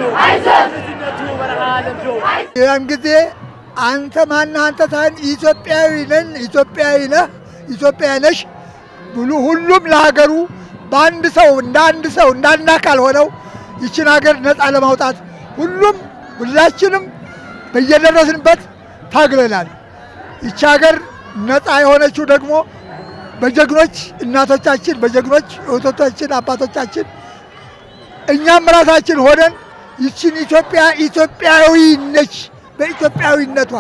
ልጅነቱ በረሃ ለምዶ ያን ጊዜ አንተ ማነህ አንተ ሳይሆን ኢትዮጵያዊ ነን ኢትዮጵያዊ ነህ ኢትዮጵያ ነሽ ብሉ ሁሉም ለሀገሩ በአንድ ሰው እንደ አንድ ሰው እንደ አንድ አካል ሆነው ይችን ሀገር ነፃ ለማውጣት ሁሉም ሁላችንም በየደረስንበት ታግለናል። ይቺ ሀገር ነፃ የሆነችው ደግሞ በጀግኖች እናቶቻችን፣ በጀግኖች እህቶቻችን፣ አባቶቻችን እኛም ራሳችን ሆነን ይችን ኢትዮጵያ ኢትዮጵያዊ ነች በኢትዮጵያዊነቷ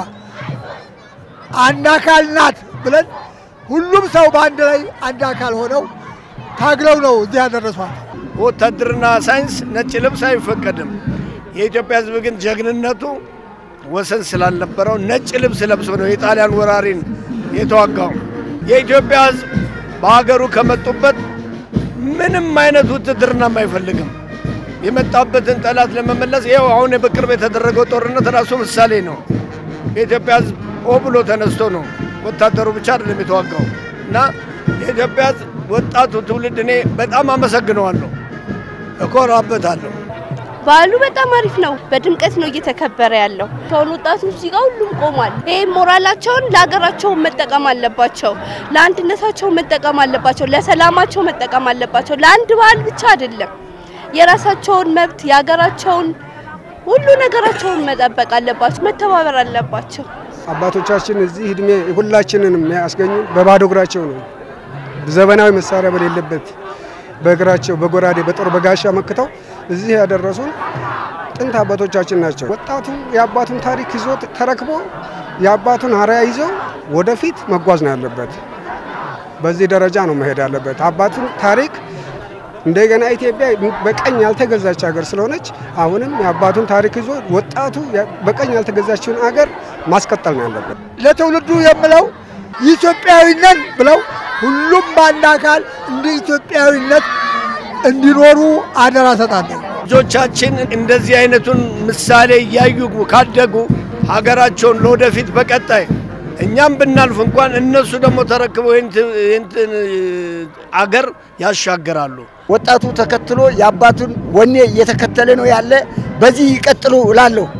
አንድ አካል ናት ብለን ሁሉም ሰው በአንድ ላይ አንድ አካል ሆነው ታግለው ነው እዚህ ያደረሷት። በወታደርና ሳይንስ ነጭ ልብስ አይፈቀድም። የኢትዮጵያ ሕዝብ ግን ጀግንነቱ ወሰን ስላልነበረው ነጭ ልብስ ለብሶ ነው የጣሊያን ወራሪን የተዋጋው። የኢትዮጵያ ሕዝብ በሀገሩ ከመጡበት ምንም አይነት ውትድርናም አይፈልግም። የመጣበትን ጠላት ለመመለስ ይኸው አሁን በቅርብ የተደረገው ጦርነት ራሱ ምሳሌ ነው። የኢትዮጵያ ሕዝብ ኦ ብሎ ተነስቶ ነው ወታደሩ ብቻ አይደለም የተዋጋው እና የኢትዮጵያ ሕዝብ ወጣቱ ትውልድ እኔ በጣም አመሰግነዋለሁ፣ እኮራበታለሁ። በዓሉ በጣም አሪፍ ነው። በድምቀት ነው እየተከበረ ያለው። ከሆኑ ወጣቶች እዚህ ጋር ሁሉም ቆሟል። ይህ ሞራላቸውን ለሀገራቸው መጠቀም አለባቸው፣ ለአንድነታቸው መጠቀም አለባቸው፣ ለሰላማቸው መጠቀም አለባቸው። ለአንድ በዓል ብቻ አይደለም። የራሳቸውን መብት የሀገራቸውን ሁሉ ነገራቸውን መጠበቅ አለባቸው፣ መተባበር አለባቸው። አባቶቻችን እዚህ እድሜ ሁላችንንም ያስገኙ በባዶ እግራቸው ነው። ዘመናዊ መሳሪያ በሌለበት በእግራቸው በጎራዴ በጦር በጋሻ መክተው እዚህ ያደረሱን ጥንት አባቶቻችን ናቸው። ወጣቱ የአባቱን ታሪክ ይዞ ተረክቦ የአባቱን አርአያ ይዞ ወደፊት መጓዝ ነው ያለበት። በዚህ ደረጃ ነው መሄድ ያለበት። አባቱን ታሪክ እንደገና ኢትዮጵያ በቀኝ ያልተገዛች ሀገር ስለሆነች አሁንም የአባቱን ታሪክ ይዞ ወጣቱ በቀኝ ያልተገዛችውን ሀገር ማስቀጠል ነው ያለበት። ለትውልዱ የምለው ኢትዮጵያዊነን ብለው ሁሉም በአንድ አካል እንደ ኢትዮጵያዊነት እንዲኖሩ አደራ ሰጣለሁ። ልጆቻችን እንደዚህ አይነቱን ምሳሌ እያዩ ካደጉ ሀገራቸውን ለወደፊት በቀጣይ እኛም ብናልፍ እንኳን እነሱ ደግሞ ተረክበው ይህንትን አገር ያሻገራሉ። ወጣቱ ተከትሎ የአባቱን ወኔ እየተከተለ ነው ያለ። በዚህ ይቀጥሉ እላለሁ።